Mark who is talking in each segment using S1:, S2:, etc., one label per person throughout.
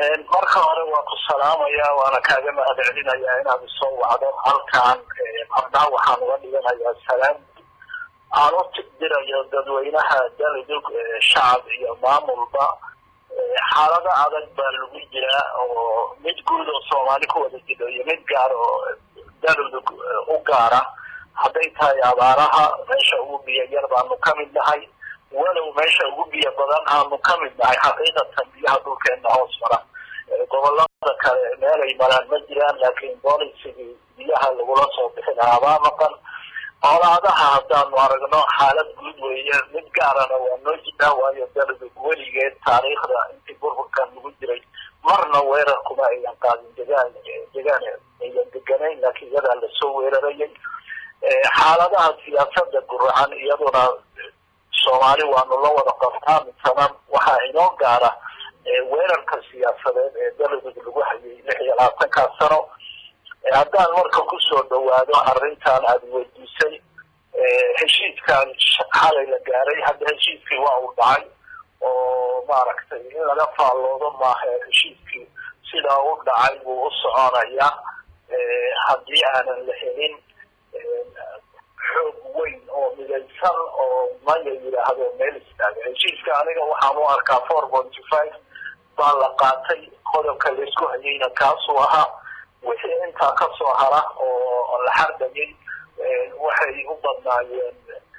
S1: marka hore waa ku salaamaya waana kaaga mahad celinayaa inaad isoo wacdo halkaan abnaa waxaan uga dhiganayaa salaam aan u tigdirayo dadweynaha galudug shacab iyo maamulba xaalado adag baa lagu jiraa oo mid guud oo soomaali ku wada jiro iyo mid gaar oo galudug u gaara hadday tahay abaaraha meesha ugu biyo yar baanu ka mid nahay walow meesha ugu biyo badan aanu ka mid nahay xaqiiqatan biyaha dhulkeena hoos mara gobolada kale meelay maraan ma jiraan laakiin bolisigii biyaha lagula soo bixi lahaa baa maqan colaadaha haddaanu aragno xaalad guud weeye mid gaarana waa noo jiraa waayo galudug weligeed taariikhda intii burburkan lagu jiray marna weerar kuma ayan qaadin degaan degaan ayan deganayn laakiin iyadaa lasoo weerarayay xaaladaha siyaasada guracan iyaduna soomaali waanu la wada qabtaa misana waxaa inoo gaara weerarka siyaasadeed ee galudug lagu hayay lix iyo labaatankaa sano haddaan marka kusoo dhawaado arrintan aada weydiisay heshiiskan xalay la gaaray hadda heshiiskii waa uu dhacay oo maaragtay in laga faalloodo maaha heshiiskii sidaa u dhacay buu u soconayaa haddii aanan la helin xoog weyn oo midaysan oo maya yidhaahdo meel istaaga heshiiska aniga waxaan u arkaa four pointy five baa la qaatay qodobka laisku hayayna kaasuu ahaa wixii intaa kasoo hara oo la xardayay waxay u badnaayeen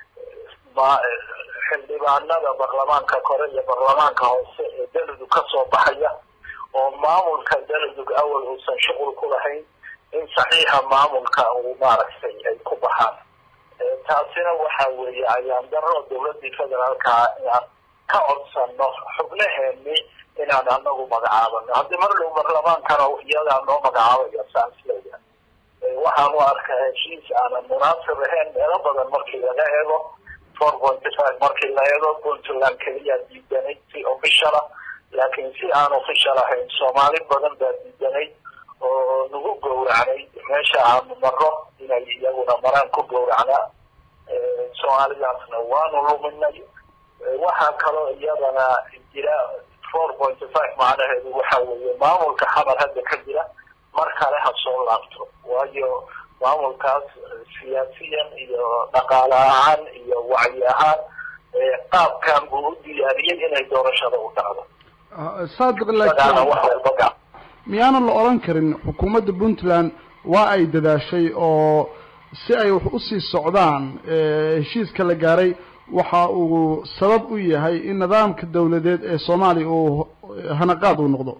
S1: xildhibaanada baarlamaanka kore iyo baarlamaanka hoose ee galudug kasoo baxaya oo maamulka galudug awal uusan shuqul ku lahayn in saxiixa maamulka uu maaragtay ay ku baxaan taasina waxa weeye ayaan daro dawladii federaalkaa inaan ka codsano xubnaheeni inaan anagu magacaabano haddii mar dhow baarlamaankana iyadaa noo magacaabaya saan isleeyahay waxaan u arkaa heshiis aanan munaasib ahayn meelo badan markii laga eego four pointy five markii la eego puntland keliyaa diidanay si official ah laakiin si aan official ahayn soomaali badan baa diidanay oo nagu gowracnay meesha aanu maro inay iyaguna maraan ku gowracnaa soomaalidaasna waanu luminay waxaa kaloo iyadana jira four pointy five macnaheedu waxa weeye maamulka xamar hadda ka jira mar kale ha soo laabto waayo maamulkaas siyaasiyan iyo dhaqaale ahaan iyo wacyi ahaan qaabkan buu u diyaariyey inay doorashada u dhacdo
S2: saadiq laakiin miyaanan la odhan karin xukuumadda puntland waa ay dadaashay oo si ay wax usii socdaan heshiiska la gaaray waxa uu sabab u yahay in nidaamka dawladeed ee soomaaliya uu hanaqaad uu noqdo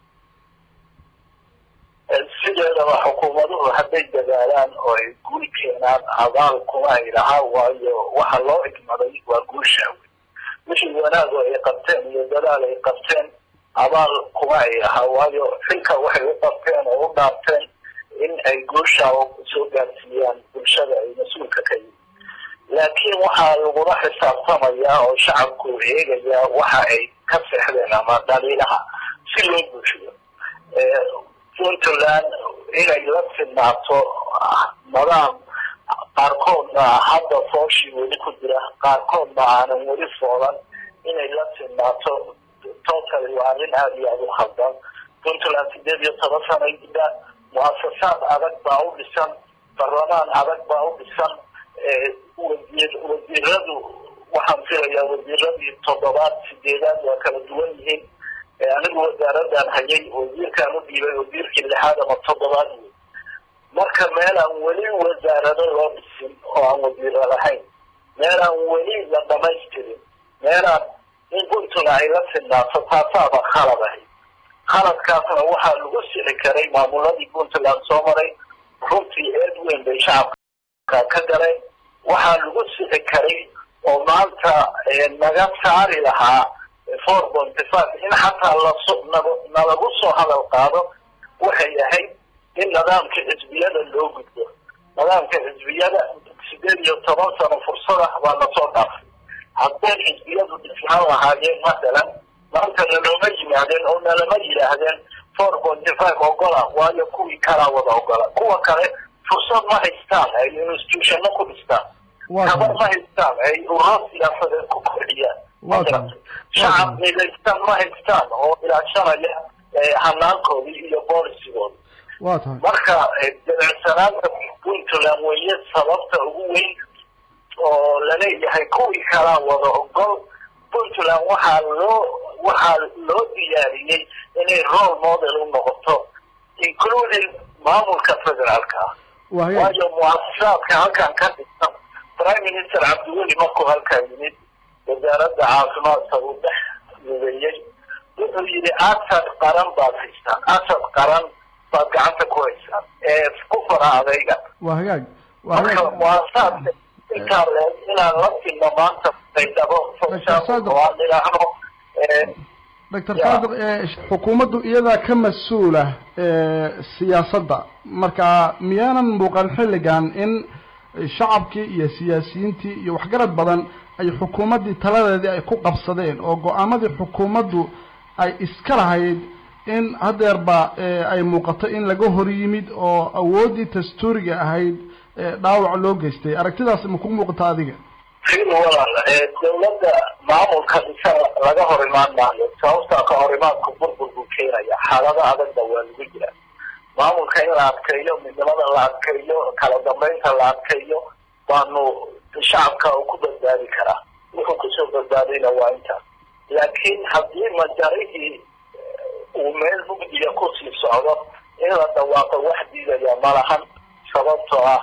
S1: sideedaba xukuumaduhu hadday dadaalaan oo ay guul keenaan abaal kuma ay lahaa waayo waxa loo igmaday waa guusha wixii wanaag oo ay qabteen iyo dadaal ay qabteen abaal kuma ay ahaa waayo xilka waxay u qabteen oo u dhaarteen in ay guusha soo gaarsiiyaan bulshada ay mas-uulka ka yihin laakiin waxaa lagula xisaabtamayaa oo shacabku eegayaa waxa ay ka seexdeen ama dhaliilaha si loo bulshiyo puntland inay la sinaato nidaam qaarkoodna hadda fooshii weli ku jira qaarkoodna aanan weli foolan inay la sinaato totally waa arrin aada iyo aada u khaldan puntland sideed iyo toban sanay jidaan muasasaad adag baa u dhisan baarlamaan adag baa u dhisan wasiir wasiiradu waxaan filayaa wasiiradii toddobaad sideedaad waa kala duwan yihiin anigu wasaaradan hayay wasiirkaan u dhiibay wasiirkii lixaad ama toddobaad wey marka meel aan weli wasaarado loo dhisin oo aan wasiiro lahayn meel aan weli la dhamaystirin meelaan in puntland ay la sinaato taasaaba khalad ahay khaladkaasna waxaa lagu sixi karay maamuladii puntland soo maray runtii eed weyn bay shacabka ka galeen waxaa lagu sixi karay oo maanta naga saari lahaa four pointy five in xataa laso nalagu soo hadal qaado waxay ahayd in nidaamka xisbiyada loo gudbo nidaamka xisbiyada sideed iyo toban sano fursad ah baa lasoo dhaafay hadday xisbiyadu dhisnaan lahaayeen masalan maanta nalooma yimaadeen oo nalama yidhaahdeen four pointy five ogola waayo kuwii kalaa wada ogola kuwa kale fursad ma haystaan ay institutionno ku dhistaan tabar ma haystaan ay ururo siyaasadeed ku kordhiyaan shacab midaysan ma haystaan oo ilaashanaya hanaankoodii iyo boolisigooda
S2: wa tahay
S1: marka jilicsanaanta puntland weye sababta ugu weyn oo laleeyahay kuwii kalaa wada ogol puntland waxaa loo waxaa loo diyaariyey inay role model u noqoto including maamulka federaalka ah waayo muasasaadka halkan ka dhigsan prime minister cabdiweli markuu halkaa yimid wasaaradda caafimaadka uu dhex lugeeyey wuxuu yidhi asad qaran baad haystaan asad qaran baad gacanta ku haysaan ee ku fara adayga
S2: wa hagaag
S1: marka muasasaadka intaa le inaan la filno maanta baydhabo oo aan idhaahno
S2: doctor saadiq xukuumaddu iyadaa ka mas-uula siyaasadda marka miyaanan muuqan xilligan in shacabkii iyo siyaasiyiintii iyo waxgarad badan ay xukuumaddii taladeedii ay ku qabsadeen oo go-aamadii xukuumaddu ay iska lahayd in hadeerba ay muuqato in laga hor yimid oo awooddii dastuuriga ahayd dhaawac loo geystay aragtidaas ma ku muuqata adiga
S1: fil walaal dawladda maamulka dhisa laga hor imaan maayo sababtaa ka hor imaanku burbur buu keenaya xaalado adagba waa lagu jira maamulka in la adkeeyo midnimada la adkeeyo kala dambeynta la adkeeyo waanu shacabka ku badbaadi karaa wuxuu kusoo badbaadayna waa intaas laakiin haddii majarihii uu meel mugdiya kusii socdo in la dhawaaqo wax diidaya malahan sababtoo ah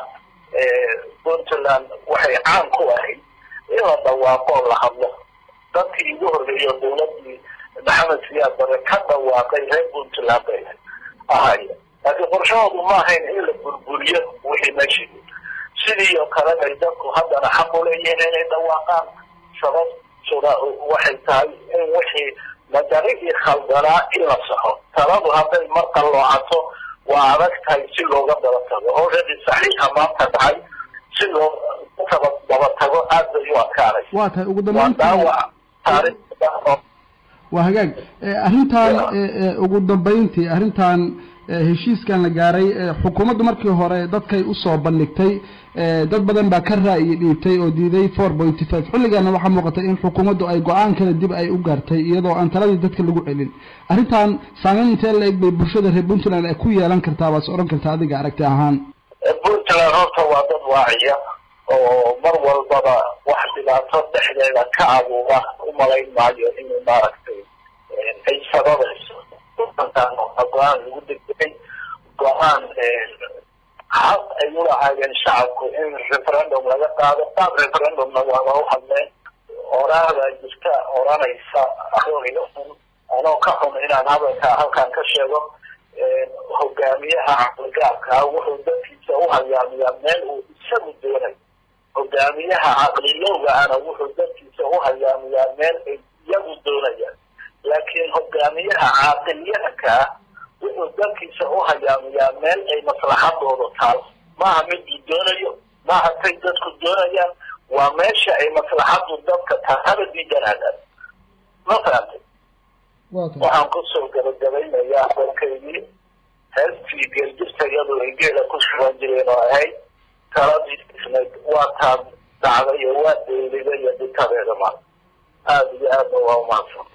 S1: puntland waxay caan ku ahayd in la dhawaaqo oo la hadlo dadkii igu horreeyo dawladii maxamed siyaad bare ka dhawaaqay reer puntland bay ahaya laakiin qorshahoodu ma ahayn in la burburiyo wixii meeshii sidii oo kale bay dadku haddana xaq u leeyihiin inay dhawaaqaan sababtuna waxay tahay in wixii majarihii khaldanaa in la saxo taladu hadday mar qalloocato waa adag tahay si looga daba tago already saxiixa maanta dhacay si loo taba daba tago aad bay u adkaanay
S2: waa tahay ugu
S1: waa
S2: dambeyntii
S1: dhaawac taariikhda oo
S2: waa hagaag arrintan ugu dambeyntii arrintan heshiiskan la gaaray xukuumaddu markii hore dadkay usoo bandhigtay dad badan baa ka ra'yi dhiibtay oo diiday four pointy five xilligaana waxaa muuqatay in xukuumaddu ay go-aan kale dib ay u gaartay iyadoo aan taladii dadka lagu celin arrintan saameyn intee la eg bay bulshada reer puntland ay ku yeelan kartaa waad is odhan kartaa adiga aragti ahaan
S1: puntland horta waa dad waaciya oo mar walbaba wax dhibaato dhexdeeda ka abuura umalayn maayo inuu maaragtay ay sababayso puntland waa go-aan lagu degdegay go-aan xaq ay ulahaayeen shacabku in referendum laga qaado qaab referendumna waaba u hadleen oraahdaa jirta oranaysa anoo ka xun inaan hadalka halkan ka sheego hogaamiyaha caqligaabkaa wuxuu dadkiisa u hayaamiyaa meel uu isagu doonayo hogaamiyaha caqlilowga ana wuxuu dadkiisa u hayaamiyaa meel ay iyagu doonayaan laakiin hogaamiyaha caaqilyahankaa wuxuu dadkiisa u hayaamiyaa meel ay maslaxadooda taal maaha miduu doonayo maaha tay dadku doonayaan waa meesha ay maslaxadu dadka taal haba diidanaadaan ma fahamtay waxaan kusoo gabagabaynayaa dalkaygii heestii geeljirta iyadu ay geela ku shuban jireen oo ahayd taladii isnayd waa taa dhacday oo waa dayliday iyo dhitadeeda maal aada iyo aadna waa umahadsan